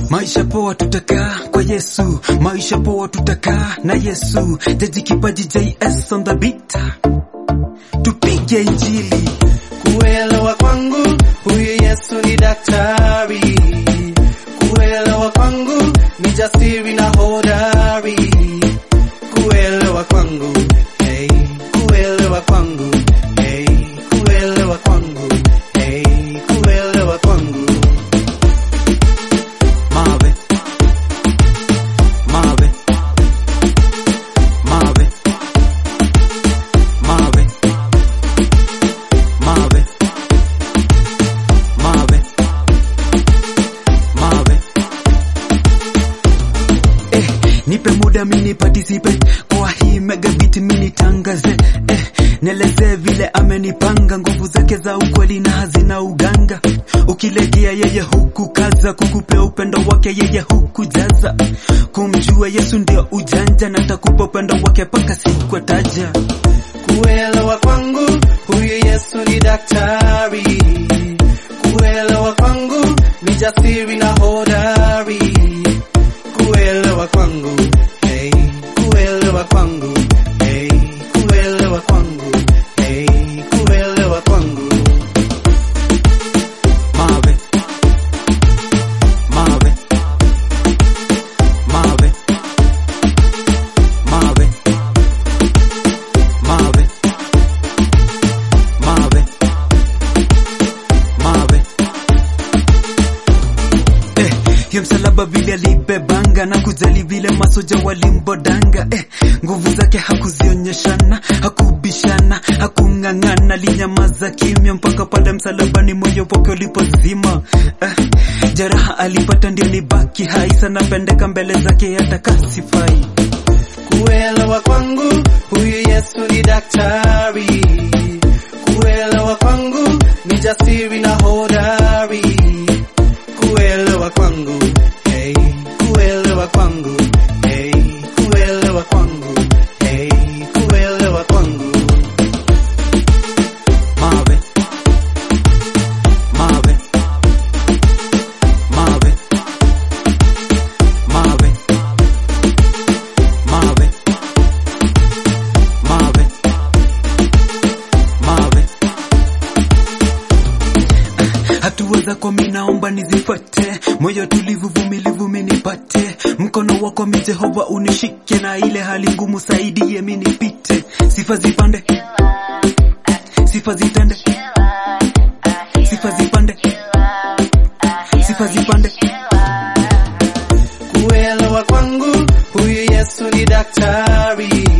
Maisha poa tutakaa kwa Yesu, maisha poa tutakaa na Yesu. Jaji kipaji JS on the beat, tupige injili. Kuelewa kwangu huyu Yesu ni daktari, kuelewa kwangu ni jasiri na hodari, kuelewa kwangu hey, kuelewa kwangu hey, kuelewa kwangu hey, kuelewa kwangu Mawe, mawe, mawe, mawe, mawe, mawe, mawe. Eh, nipe muda mini participe kwa hii mega beat mini tangaze eh, nielezee vile amenipanga nguvu zake za ukweli na hazina uganga ukilegea yeye huku kaza kukupea upendo wake yeye huku jaza kumjua Yesu ndio ujanja na takupa upendo wake paka siku taja Kuelewa kwangu huyu Yesu ni daktari, kuelewa kwangu ni jasiri na hodari, kuelewa kwangu hey, kuelewa kwangu hey, kuelewa kwangu hey, kuelewa kwangu mawe mawe mawe mawe mawe mawe mawe eh, hiyo msalaba vile alibebanga na kujali vile masoja walimbodanga eh, nguvu zake hakuzionyeshana hakubishana hakung'ang'ana linyamaza kimya mpaka pale msalabani moyo wake ulipozima eh, jeraha alipata ndio ni baki hai sana pendeka mbele zake atakasifai Kuelewa kwangu huyu Yesu ni daktari, kuelewa kwangu ni jasiri na hodari, kuelewa kwangu hey, kuelewa kwangu hey, kuelewa kwangu hey, kuelewa kwangu mawe mawe mawe mawe mawe mawe mawe hatua zako minaomba nizifuate, moyo tulivu, vumilivu minipate, mkono wako mi Jehova unishike, na ile hali ngumu saidie minipite, sifa zipande, sifa zitende, sifa zipande, sifa zipande. Kuelewa kwangu huyu Yesu ni daktari,